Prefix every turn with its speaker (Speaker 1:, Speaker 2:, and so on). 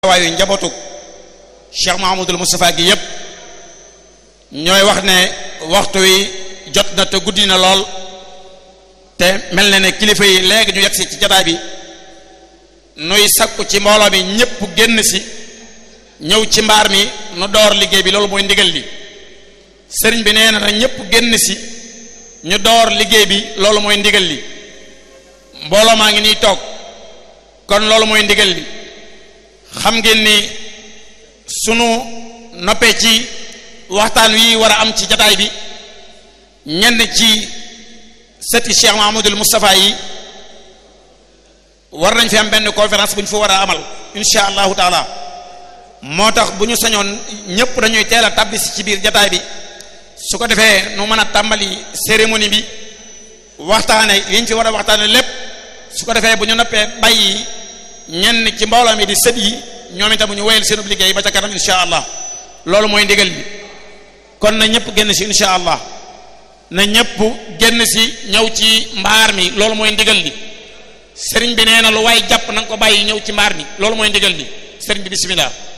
Speaker 1: waayu njabootu Cheikh Mahamadul Moustapha gi yépp ñooy wax ne waxtu wi jot na te guddi na lool te mel na ne kilifa yi léegi ñu yegsi ci jataay bi nuy sakku ci mbooloo mi ñépp génn si ñëw ci mbaar mi nu door liggéey bi loolu mooy ndigal li sëriñ bi nee na na ñépp génn si ñu door liggéey bi loolu mooy ndigal li mbooloo maa ngi nii toog kon loolu mooy ndigal li xam ngeen ni sunu noppee ci waxtaan wi war a am ci jataay bi ñenn ci sëti Cheikh Mahamadul Moustapha yi war nañ fi am benn conférence bu ñu fa war a amal insha allahu taala moo tax bu ñu sañoon ñëpp dañuy teel a tabbisi ci biir jataay bi su ko defee nu mën a tàmbali cérémonie bi waxtaane yiñ fi war a waxtaane lépp su ko defee bu ñu noppee bàyyi ñenn ci mbooloo mi di sët yi ñoom itam ñu wéyal seenub liggéey ba ca kanam insha allah loolu mooy ndigal bi kon na ñëpp génn si insha allah na ñëpp génn si ñëw ci mbaar mi loolu mooy ndigal li sëriñ bi nee na lu waay jàpp na nga ko bàyyi ñëw ci mbaar mi loolu mooy ndigal li sëriñ bi bismillah